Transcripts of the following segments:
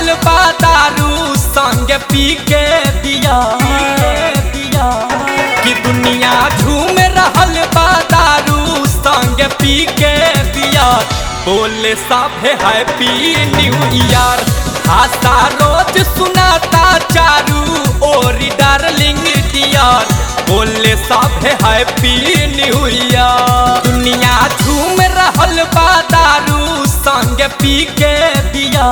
रहल बा दारू संग पी के दिया कि दुनिया झूम रहल बा दारू संग पी के दिया बोले साफे हैप्पी न्यू ईयर आशा रोज सुनाता चारू ओरी डार्लिंग डियर बोले साफे हैप्पी न्यू ईयर दुनिया झूम रहल बा दारू संग पी के दिया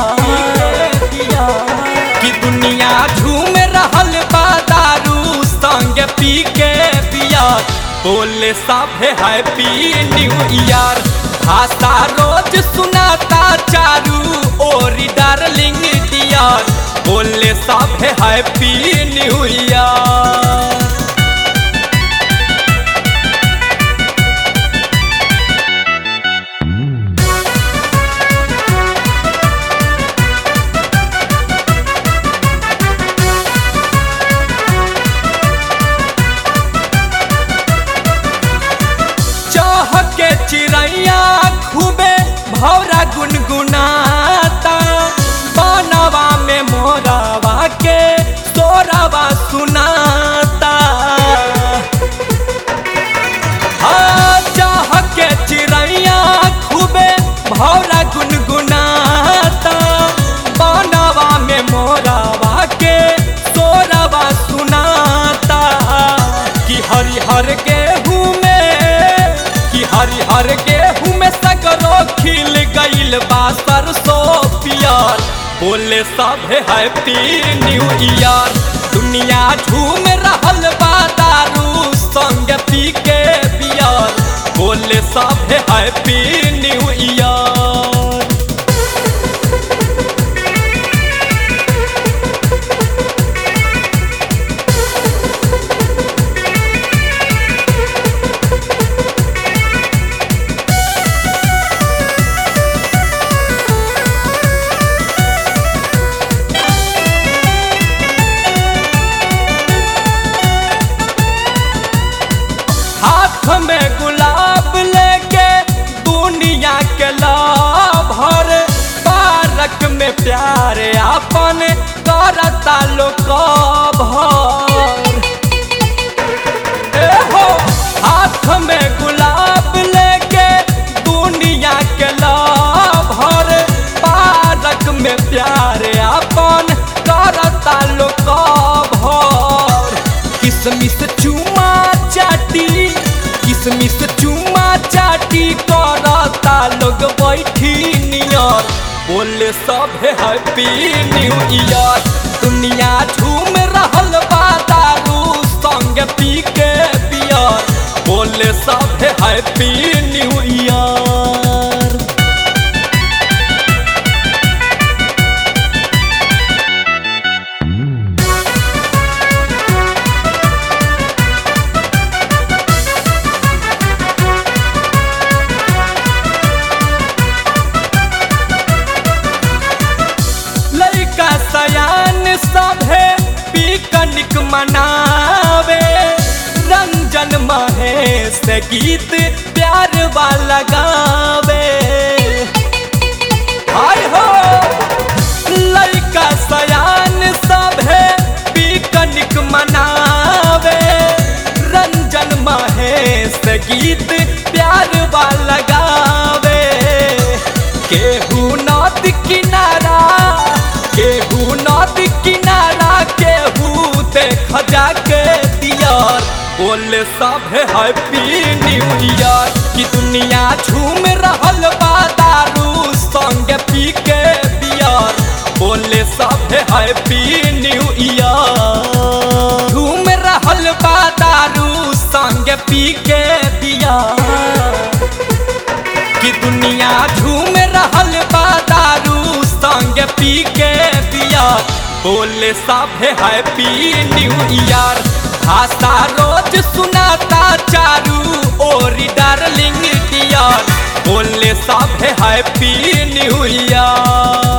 कि दुनिया झूम रहल बा दारू संग पी के पिया बोले साफे हैप्पी न्यू ईयर भाषा रोज सुनाता चारू ओरी डार्लिंग डियर बोले साफे हैप्पी न्यू ईयर चाह के चिड़ैया खूबे भौरा गुनगुनाता बनवा में मोरावा के सोरावा सुनाता हाँ, चाह के चिड़ैया खूबे भौरा गुनगुनाता बनवा में मोरावा के सोरावा सुनाता कि हरिहर गेहूं में कि हरिहर गेहूं में सगरो खिल गइल बा सरसों पियर बोले सब हैप्पी न्यू ईयर दुनिया झूम रहल बा दारू संग पी के पियर बोले सब हैप्पी न्यू ईयर हाथ में गुलाब लेके दुनिया के लाभर पारक में प्यार अपन करता लोग भर ए हो हाथ में गुलाब लेके दुनिया के लाभर पारक में प्यार अपन करता लोग भर किसमिस चुमा चाटी किसमिस चुमा चाटी करता लोग बैठी नियर बोले सब हैप्पी न्यू ईयर दुनिया झूम रहल बा दारू संग पी के पियर बोले सब हैप्पी न्यू ईयर लड़का सयान सभे पिकनिक मनावे रंजन महेश गीत प्यार वाला गावे हाय हो लड़का सयान सभे पिकनिक मनावे रंजन महेश गीत प्यार वाला गावे केहू नदी किनारा केहू नदी किनारा केहू देख जाके दियर बोले सब हैप्पी न्यू ईयर कि दुनिया झूम रहल बा दारू संग पी के बियर बोले सब हैप्पी न्यू ईयर झूम रहल बा दारू संग पी के बियर कि दुनिया झूम रहल बा दारू संग पी के पियर बोले सब हैप्पी न्यू ईयर भाषा रोज सुनाता चारू ओरी डार्लिंग डियर बोले सब हैप्पी न्यू ईयर